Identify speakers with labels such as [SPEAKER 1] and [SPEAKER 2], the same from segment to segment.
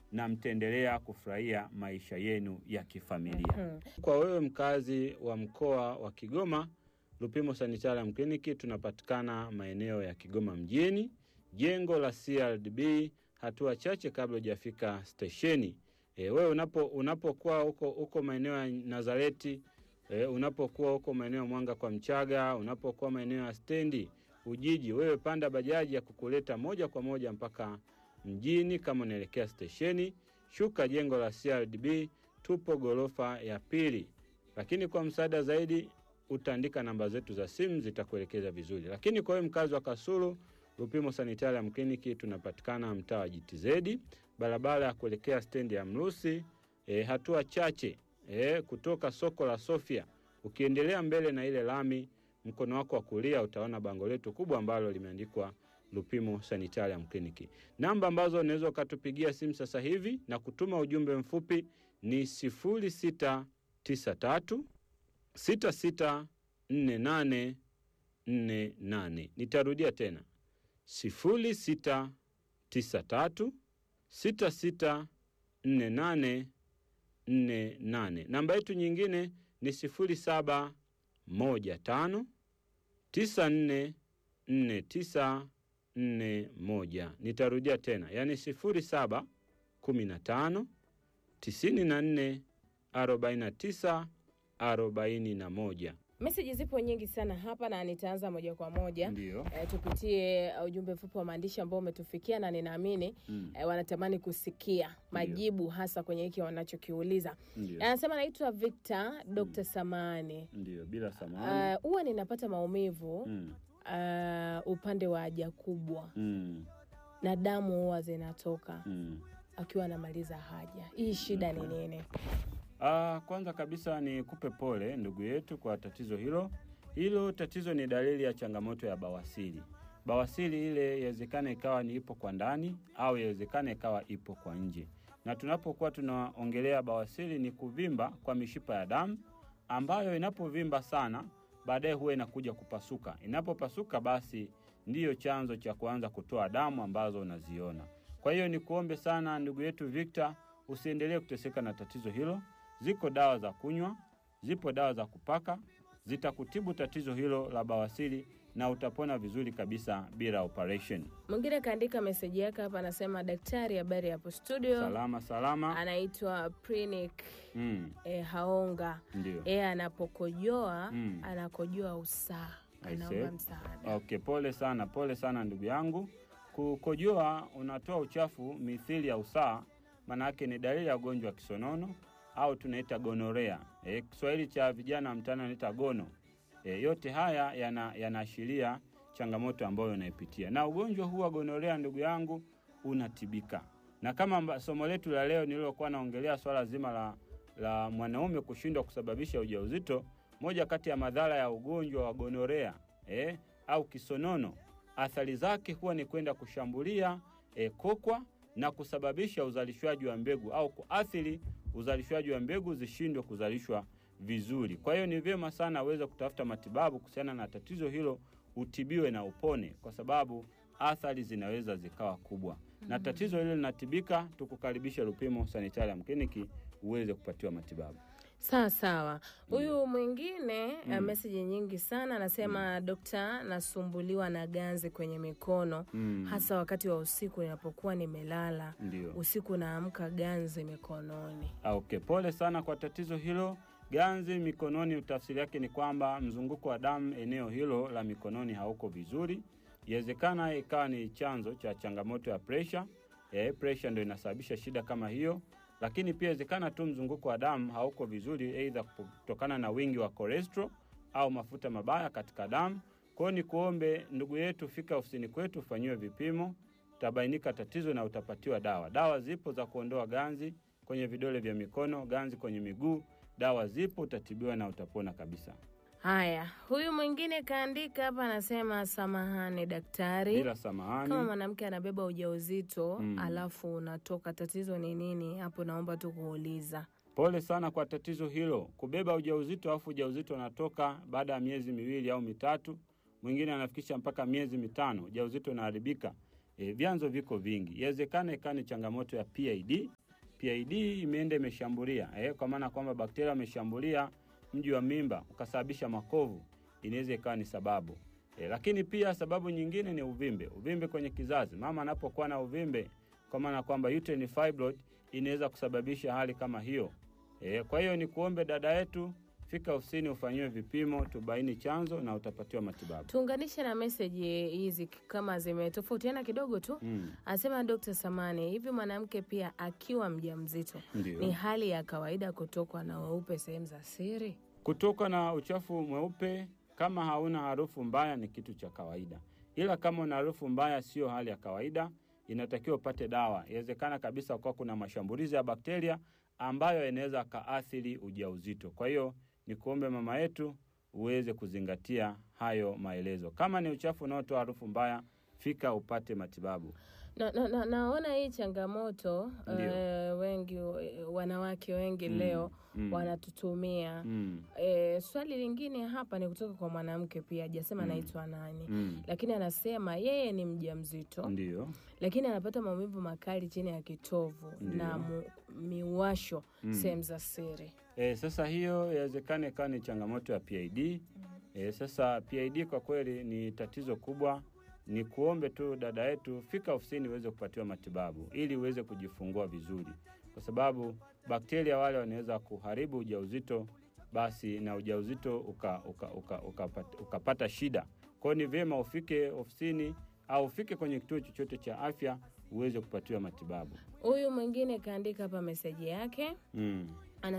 [SPEAKER 1] na mtaendelea kufurahia maisha yenu ya kifamilia.
[SPEAKER 2] Hmm.
[SPEAKER 1] Kwa wewe mkazi wa mkoa wa Kigoma, Lupimo Sanitarium Clinic tunapatikana maeneo ya Kigoma mjini, jengo la CRDB, hatua chache kabla hujafika stesheni. E, wewe unapo unapokuwa huko huko maeneo ya Nazareti e, unapokuwa huko maeneo ya Mwanga kwa Mchaga, unapokuwa maeneo ya stendi Ujiji, wewe panda bajaji ya kukuleta moja kwa moja mpaka mjini. Kama unaelekea stesheni, shuka jengo la CRDB, tupo ghorofa ya pili. Lakini kwa msaada zaidi utaandika namba zetu za simu zitakuelekeza vizuri. Lakini kwa wewe mkazi wa Kasulu, Lupimo Sanitarium Clinic tunapatikana mtaa wa GTZ, barabara ya kuelekea stendi ya Mrusi, e, hatua chache e, kutoka soko la Sofia. Ukiendelea mbele na ile lami, mkono wako wa kulia utaona bango letu kubwa ambalo limeandikwa Lupimo Sanitarium Clinic. Namba ambazo unaweza ukatupigia simu sasa hivi na kutuma ujumbe mfupi ni 0693 664848. Nitarudia tena 0693 664848. Namba yetu nyingine ni 0715 944941. Nitarudia tena, yaani 0715 94 49 41.
[SPEAKER 2] Meseji zipo nyingi sana hapa na nitaanza moja kwa moja.
[SPEAKER 1] Ndio.
[SPEAKER 2] E, tupitie uh, ujumbe mfupi wa maandishi ambao umetufikia na ninaamini
[SPEAKER 1] Mm.
[SPEAKER 2] e, wanatamani kusikia majibu hasa kwenye hiki wanachokiuliza.
[SPEAKER 1] Ndio.
[SPEAKER 2] Anasema naitwa Victor Dr. Samani.
[SPEAKER 1] Ndio, bila samahani.
[SPEAKER 2] Uh, huwa ninapata maumivu
[SPEAKER 1] Mm.
[SPEAKER 2] uh, upande wa haja kubwa
[SPEAKER 1] Mm.
[SPEAKER 2] na damu huwa zinatoka
[SPEAKER 1] Mm.
[SPEAKER 2] akiwa anamaliza haja. Hii shida ni nini?
[SPEAKER 1] Ah, kwanza kabisa ni kupe pole ndugu yetu kwa tatizo hilo. Hilo tatizo ni dalili ya changamoto ya bawasiri. Bawasiri ile yawezekana ikawa ni ipo kwa ndani au yawezekana ikawa ipo kwa nje. Na tunapokuwa tunaongelea bawasiri ni kuvimba kwa mishipa ya damu ambayo inapovimba sana baadaye huwa inakuja kupasuka. Inapopasuka basi ndiyo chanzo cha kuanza kutoa damu ambazo unaziona. Kwa hiyo ni kuombe sana ndugu yetu Victor, usiendelee kuteseka na tatizo hilo. Ziko dawa za kunywa, zipo dawa za kupaka, zitakutibu tatizo hilo la bawasiri na utapona vizuri kabisa bila operation.
[SPEAKER 2] Mwingine kaandika meseji yake hapa, anasema daktari, habari hapo studio.
[SPEAKER 1] Salama salama.
[SPEAKER 2] Anaitwa Prinik
[SPEAKER 1] Mm,
[SPEAKER 2] e, Haonga.
[SPEAKER 1] ndio.
[SPEAKER 2] E, anapokojoa
[SPEAKER 1] Mm.
[SPEAKER 2] anakojoa usaa,
[SPEAKER 1] I
[SPEAKER 2] anaomba
[SPEAKER 1] see.
[SPEAKER 2] msaada.
[SPEAKER 1] Okay, pole sana, pole sana ndugu yangu. Kukojoa unatoa uchafu mithili ya usaa, maana yake ni dalili ya ugonjwa wa kisonono au tunaita gonorea. E, Kiswahili cha vijana wa mtaani wanaita gono. E, yote haya yana- yanaashiria changamoto ambayo unaipitia, na ugonjwa huu wa gonorea ndugu yangu unatibika. Na kama amba- somo letu la leo nililokuwa naongelea swala zima la, la mwanaume kushindwa kusababisha ujauzito, moja kati ya madhara ya ugonjwa wa gonorea eh, au kisonono, athari zake huwa ni kwenda kushambulia eh, kokwa na kusababisha uzalishwaji wa mbegu au kuathiri uzalishwaji wa mbegu zishindwe kuzalishwa vizuri. Kwa hiyo ni vyema sana uweze kutafuta matibabu kuhusiana na tatizo hilo, utibiwe na upone, kwa sababu athari zinaweza zikawa kubwa na tatizo hilo linatibika. Tukukaribisha Lupimo Sanitarium Clinic uweze kupatiwa matibabu.
[SPEAKER 2] Sawa sawa. Huyu mwingine mm. meseji nyingi sana anasema, dokta, nasumbuliwa na ganzi kwenye mikono
[SPEAKER 1] Mm.
[SPEAKER 2] hasa wakati wa usiku ninapokuwa nimelala
[SPEAKER 1] Ndio.
[SPEAKER 2] usiku, naamka ganzi mikononi.
[SPEAKER 1] Ah, Okay, pole sana kwa tatizo hilo. Ganzi mikononi, tafsiri yake ni kwamba mzunguko wa damu eneo hilo la mikononi hauko vizuri. Iwezekana ikawa ni chanzo cha changamoto ya presha. Eh, presha ndio inasababisha shida kama hiyo, lakini pia iwezekana tu mzunguko wa damu hauko vizuri, aidha kutokana na wingi wa cholesterol au mafuta mabaya katika damu. Kwa hiyo ni kuombe ndugu yetu, fika ofisini kwetu ufanyiwe vipimo, utabainika tatizo na utapatiwa dawa. Dawa zipo za kuondoa ganzi kwenye vidole vya mikono, ganzi kwenye miguu. Dawa zipo, utatibiwa na utapona kabisa
[SPEAKER 2] Haya, huyu mwingine kaandika hapa, anasema samahani daktari,
[SPEAKER 1] bila
[SPEAKER 2] kama
[SPEAKER 1] samahani.
[SPEAKER 2] mwanamke anabeba ujauzito
[SPEAKER 1] Mm.
[SPEAKER 2] alafu unatoka, tatizo ni nini hapo? Naomba tu kuuliza.
[SPEAKER 1] Pole sana kwa tatizo hilo, kubeba ujauzito alafu ujauzito unatoka baada ya miezi miwili au mitatu, mwingine anafikisha mpaka miezi mitano, ujauzito unaharibika. E, vyanzo viko vingi. Yawezekana ikawa ni changamoto ya PID. PID imeenda imeshambulia e, kwa maana kwamba bakteria wameshambulia mji wa mimba ukasababisha makovu, inaweza ikawa ni sababu e, lakini pia sababu nyingine ni uvimbe, uvimbe kwenye kizazi. Mama anapokuwa na uvimbe, kwa maana kwamba uterine fibroid inaweza kusababisha hali kama hiyo e, kwa hiyo ni kuombe dada yetu, fika ofisini ufanyiwe vipimo, tubaini chanzo na utapatiwa matibabu.
[SPEAKER 2] Tuunganishe na meseji hizi kama zimetofautiana kidogo tu.
[SPEAKER 1] Mm,
[SPEAKER 2] Anasema Dr. Samani, hivi mwanamke pia akiwa mjamzito
[SPEAKER 1] ndio.
[SPEAKER 2] ni hali ya kawaida kutokwa na weupe sehemu za siri?
[SPEAKER 1] Kutoka na uchafu mweupe kama hauna harufu mbaya ni kitu cha kawaida, ila kama una harufu mbaya sio hali ya kawaida, inatakiwa upate dawa. Inawezekana kabisa kuwa kuna mashambulizi ya bakteria ambayo inaweza kaathiri ujauzito. Kwa hiyo ni kuombe mama yetu uweze kuzingatia hayo maelezo. Kama ni uchafu unaotoa harufu mbaya, fika upate matibabu.
[SPEAKER 2] Na, na, na, naona hii changamoto
[SPEAKER 1] Ndio.
[SPEAKER 2] eh, wengi eh, wanawake wengi
[SPEAKER 1] Mm,
[SPEAKER 2] leo
[SPEAKER 1] mm,
[SPEAKER 2] wanatutumia
[SPEAKER 1] mm,
[SPEAKER 2] eh, swali lingine hapa ni kutoka kwa mwanamke pia, hajasema
[SPEAKER 1] Mm.
[SPEAKER 2] anaitwa nani
[SPEAKER 1] mm.
[SPEAKER 2] lakini anasema yeye ni mjamzito
[SPEAKER 1] Ndio.
[SPEAKER 2] lakini anapata maumivu makali chini ya kitovu
[SPEAKER 1] Ndio.
[SPEAKER 2] na mu, miwasho
[SPEAKER 1] Mm.
[SPEAKER 2] sehemu za siri.
[SPEAKER 1] E, sasa hiyo yawezekana ikawa ni changamoto ya PID. E, sasa PID kwa kweli ni tatizo kubwa. Ni kuombe tu dada yetu, fika ofisini uweze kupatiwa matibabu ili uweze kujifungua vizuri, kwa sababu bakteria wale wanaweza kuharibu ujauzito, basi na ujauzito ukapata uka, uka, uka, ukapata shida. Kwa hiyo ni vyema ufike ofisini au ufike kwenye kituo chochote cha afya uweze kupatiwa matibabu.
[SPEAKER 2] Huyu mwingine kaandika hapa meseji yake,
[SPEAKER 1] Mm.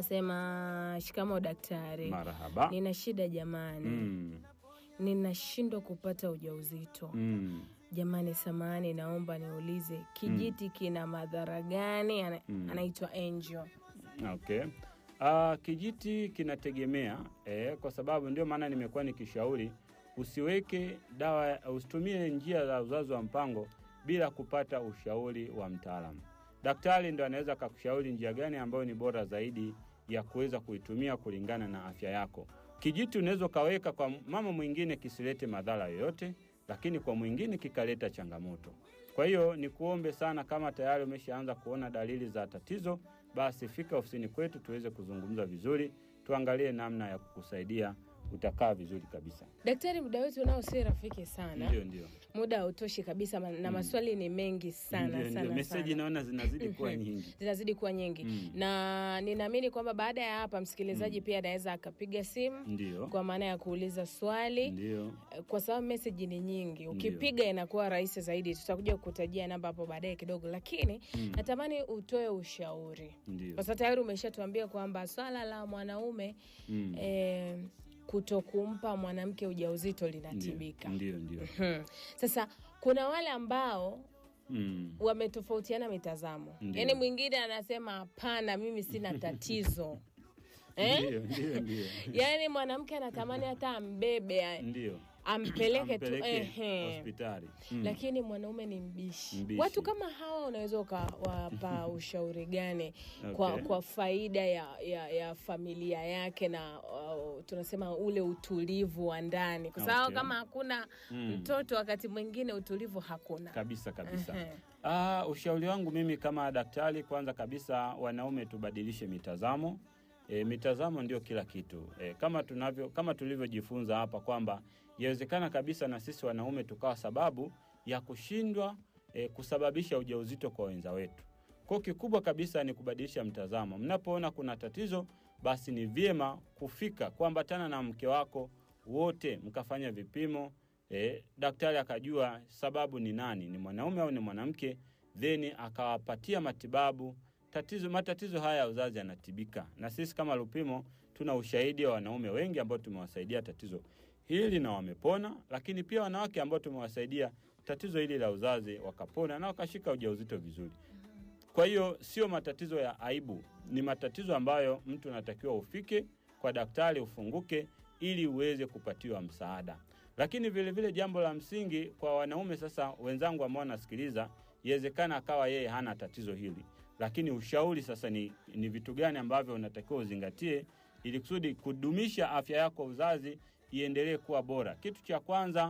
[SPEAKER 2] anasema shikamo daktari,
[SPEAKER 1] Marahaba.
[SPEAKER 2] nina shida jamani,
[SPEAKER 1] Mm.
[SPEAKER 2] ninashindwa kupata ujauzito
[SPEAKER 1] Mm.
[SPEAKER 2] jamani, samani, naomba niulize kijiti kina madhara gani? Ana,
[SPEAKER 1] Mm.
[SPEAKER 2] anaitwa Angel.
[SPEAKER 1] Okay. Uh, kijiti kinategemea eh, kwa sababu ndio maana nimekuwa nikishauri usiweke dawa, usitumie njia za uzazi wa mpango bila kupata ushauri wa mtaalamu. Daktari ndo anaweza akakushauri njia gani ambayo ni bora zaidi ya kuweza kuitumia kulingana na afya yako. Kijiti unaweza ukaweka kwa mama mwingine kisilete madhara yoyote, lakini kwa mwingine kikaleta changamoto. Kwa hiyo ni kuombe sana, kama tayari umeshaanza kuona dalili za tatizo, basi fika ofisini kwetu tuweze kuzungumza vizuri, tuangalie namna ya kukusaidia, utakaa vizuri kabisa.
[SPEAKER 2] Daktari, muda wetu nao si rafiki sana,
[SPEAKER 1] Ndio, ndio,
[SPEAKER 2] muda hautoshi kabisa ma- na maswali ni mengi sana
[SPEAKER 1] ndio, ndio.
[SPEAKER 2] sana,
[SPEAKER 1] Meseji
[SPEAKER 2] sana.
[SPEAKER 1] naona zinazidi kuwa nyingi.
[SPEAKER 2] zinazidi kuwa nyingi
[SPEAKER 1] Mm.
[SPEAKER 2] na ninaamini kwamba baada ya hapa msikilizaji pia anaweza akapiga simu
[SPEAKER 1] Ndio,
[SPEAKER 2] kwa maana ya kuuliza swali
[SPEAKER 1] ndio,
[SPEAKER 2] kwa sababu meseji ni nyingi, ukipiga inakuwa rahisi zaidi. Tutakuja kukutajia namba hapo baadaye kidogo, lakini
[SPEAKER 1] Mm.
[SPEAKER 2] natamani utoe ushauri
[SPEAKER 1] ndio.
[SPEAKER 2] kwa sababu tayari umeshatuambia kwamba swala la mwanaume
[SPEAKER 1] Mm.
[SPEAKER 2] eh, kutokumpa mwanamke ujauzito
[SPEAKER 1] Ndio,
[SPEAKER 2] linatibika.
[SPEAKER 1] ndio, ndio.
[SPEAKER 2] Hmm. Sasa kuna wale ambao
[SPEAKER 1] Mm.
[SPEAKER 2] wametofautiana mitazamo,
[SPEAKER 1] Ndio.
[SPEAKER 2] yaani mwingine anasema hapana, mimi sina tatizo eh?
[SPEAKER 1] Ndio, ndio, ndio.
[SPEAKER 2] Yaani mwanamke anatamani hata ambebe
[SPEAKER 1] Ndio.
[SPEAKER 2] ampeleke tu
[SPEAKER 1] Ampeleke
[SPEAKER 2] ehe.
[SPEAKER 1] hospitali. Mm.
[SPEAKER 2] lakini mwanaume ni mbishi.
[SPEAKER 1] Mbishi.
[SPEAKER 2] Watu kama hawa unaweza ukawapa ushauri gani kwa,
[SPEAKER 1] Okay.
[SPEAKER 2] kwa faida ya, ya, ya familia yake na uh, tunasema ule utulivu wa ndani, kwa sababu
[SPEAKER 1] Okay.
[SPEAKER 2] kama hakuna
[SPEAKER 1] Mm.
[SPEAKER 2] mtoto wakati mwingine utulivu hakuna.
[SPEAKER 1] Kabisa kabisa.
[SPEAKER 2] Ehe.
[SPEAKER 1] Ah, ushauri wangu mimi kama daktari, kwanza kabisa wanaume tubadilishe mitazamo. E, mitazamo ndio kila kitu. E, kama tunavyo kama tulivyojifunza hapa kwamba yawezekana kabisa na sisi wanaume tukawa sababu ya kushindwa e, kusababisha ujauzito kwa wenza wetu. Kwa hiyo kikubwa kabisa ni kubadilisha mtazamo. Mnapoona kuna tatizo, basi ni vyema kufika kuambatana na mke wako wote mkafanya vipimo e, daktari akajua sababu ni nani, ni mwanaume au ni mwanamke, then akawapatia matibabu. Tatizo matatizo haya ya uzazi yanatibika, na sisi kama Lupimo tuna ushahidi wa wanaume wengi ambao tumewasaidia tatizo hili na wamepona, lakini pia wanawake ambao tumewasaidia tatizo hili la uzazi wakapona na wakashika ujauzito vizuri. Kwa hiyo sio matatizo ya aibu, ni matatizo ambayo mtu anatakiwa ufike kwa daktari, ufunguke ili uweze kupatiwa msaada. Lakini vile vile jambo la msingi kwa wanaume sasa, wenzangu ambao wanasikiliza, iwezekana akawa yeye hana tatizo hili, lakini ushauri sasa ni, ni vitu gani ambavyo unatakiwa uzingatie ili kusudi kudumisha afya yako uzazi iendelee kuwa bora. Kitu cha kwanza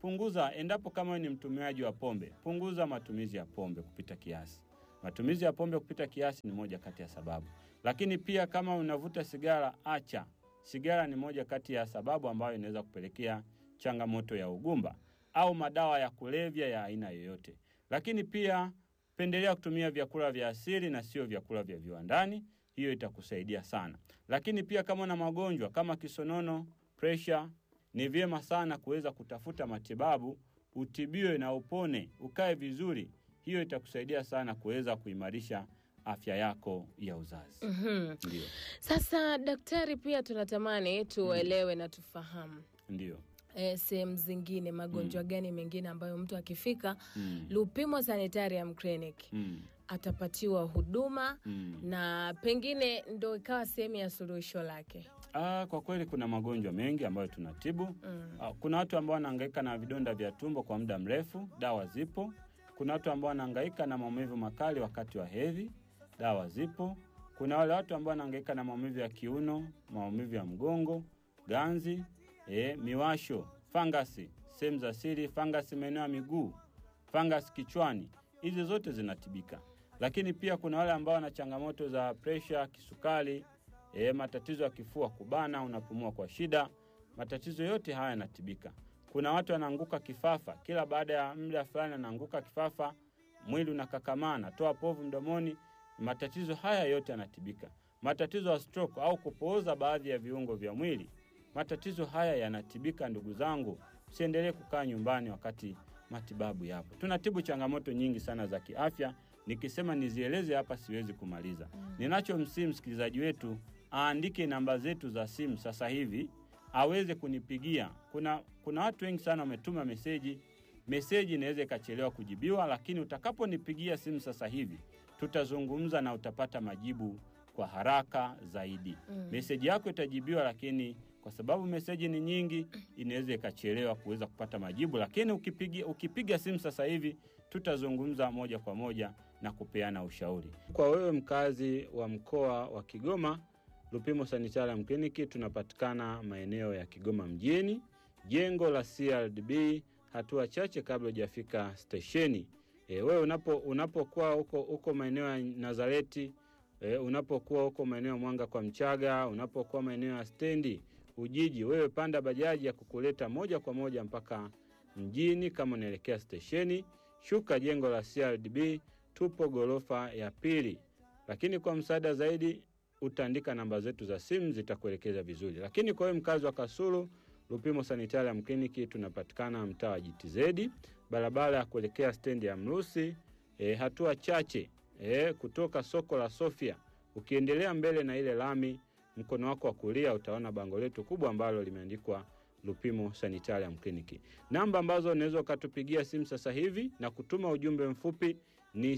[SPEAKER 1] punguza, endapo kama wewe ni mtumiaji wa pombe, punguza matumizi ya pombe kupita kiasi. Matumizi ya pombe kupita kiasi ni moja kati ya sababu, lakini pia kama unavuta sigara, acha. Sigara ni moja kati ya sababu ambayo inaweza kupelekea changamoto ya ugumba au madawa ya kulevya ya aina yoyote. Lakini pia pendelea kutumia vyakula vya asili na sio vyakula vya viwandani, hiyo itakusaidia sana. Lakini pia kama una magonjwa kama kisonono, presha, ni vyema sana kuweza kutafuta matibabu, utibiwe na upone, ukae vizuri. Hiyo itakusaidia sana kuweza kuimarisha afya yako ya uzazi.
[SPEAKER 2] Mhm.
[SPEAKER 1] Ndio,
[SPEAKER 2] Sasa daktari, pia tunatamani tuelewe na tufahamu
[SPEAKER 1] ndio.
[SPEAKER 2] e, sehemu zingine magonjwa gani mengine ambayo mtu akifika
[SPEAKER 1] Mm.
[SPEAKER 2] Lupimo Sanitarium Clinic
[SPEAKER 1] Mm.
[SPEAKER 2] atapatiwa huduma
[SPEAKER 1] Mm.
[SPEAKER 2] na pengine ndo ikawa sehemu ya suluhisho lake.
[SPEAKER 1] Ah, kwa kweli kuna magonjwa mengi ambayo tunatibu.
[SPEAKER 2] Mm.
[SPEAKER 1] Ah, Kuna watu ambao wanahangaika na vidonda vya tumbo kwa muda mrefu, dawa zipo. Kuna watu ambao wanahangaika na maumivu makali wakati wa hedhi, dawa zipo. Kuna wale watu ambao wanahangaika na maumivu ya kiuno, maumivu ya mgongo, ganzi, eh, miwasho, fangasi, sehemu za siri, fangasi maeneo ya miguu, fangasi kichwani. Hizi zote zinatibika. Lakini pia kuna wale ambao wana changamoto za presha, kisukari, eh, matatizo ya kifua kubana, unapumua kwa shida. Matatizo yote haya yanatibika. Kuna watu wanaanguka kifafa, kila baada ya muda fulani anaanguka kifafa, mwili unakakamaa, anatoa povu mdomoni. Matatizo haya yote yanatibika. Matatizo ya stroke au kupooza baadhi ya viungo vya mwili, matatizo haya yanatibika. Ndugu zangu, usiendelee kukaa nyumbani wakati matibabu yapo. Tunatibu changamoto nyingi sana za kiafya. Nikisema nizieleze hapa siwezi kumaliza. Ninachomsihi msikilizaji wetu aandike namba zetu za simu sasa hivi aweze kunipigia. Kuna, kuna watu wengi sana wametuma meseji. Meseji inaweza ikachelewa kujibiwa, lakini utakaponipigia simu sasa hivi tutazungumza na utapata majibu kwa haraka zaidi.
[SPEAKER 2] Mm.
[SPEAKER 1] Meseji yako itajibiwa, lakini kwa sababu meseji ni nyingi, inaweza ikachelewa kuweza kupata majibu, lakini ukipiga, ukipiga simu sasa hivi tutazungumza moja kwa moja na kupeana ushauri. Kwa wewe mkazi wa mkoa wa Kigoma, Lupimo Sanitarium Clinic tunapatikana maeneo ya Kigoma mjini, jengo la CRDB, hatua chache kabla hujafika stesheni. E, wewe unapo unapokuwa huko huko maeneo ya Nazareti e, unapokuwa huko maeneo ya Mwanga kwa Mchaga, unapokuwa maeneo ya stendi Ujiji, wewe panda bajaji ya kukuleta moja kwa moja mpaka mjini. Kama unaelekea stesheni, shuka jengo la CRDB, tupo ghorofa ya pili. Lakini kwa msaada zaidi utaandika namba zetu za simu zitakuelekeza vizuri. Lakini kwa wewe mkazi wa Kasulu, Lupimo Sanitarium Clinic tunapatikana mtaa wa GTZ, barabara ya kuelekea stendi ya Mrusi, e, hatua chache e, kutoka soko la Sofia. Ukiendelea mbele na ile lami, mkono wako wa kulia utaona bango letu kubwa ambalo limeandikwa Lupimo Sanitarium Clinic. Namba ambazo unaweza ukatupigia simu sasa hivi na kutuma ujumbe mfupi ni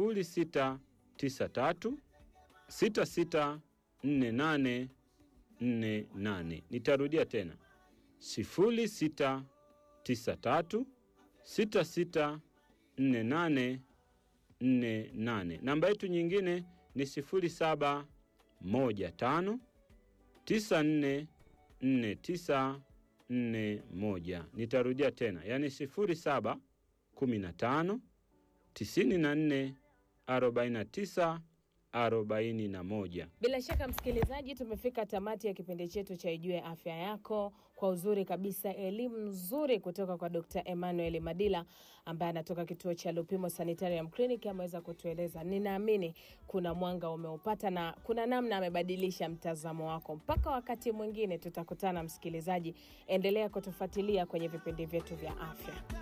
[SPEAKER 1] 0693 664848. Nitarudia tena 0693 664848. Namba yetu nyingine ni 0715 944941. Nitarudia tena, yaani 0715 94 49 41.
[SPEAKER 2] Bila shaka msikilizaji, tumefika tamati ya kipindi chetu cha Ijue Afya Yako kwa uzuri kabisa, elimu nzuri kutoka kwa Dr. Emmanuel Madila ambaye anatoka kituo cha Lupimo Sanitarium Clinic. Ameweza kutueleza, ninaamini kuna mwanga umeupata na kuna namna amebadilisha mtazamo wako. Mpaka wakati mwingine tutakutana, msikilizaji, endelea kutufuatilia kwenye vipindi vyetu vya afya.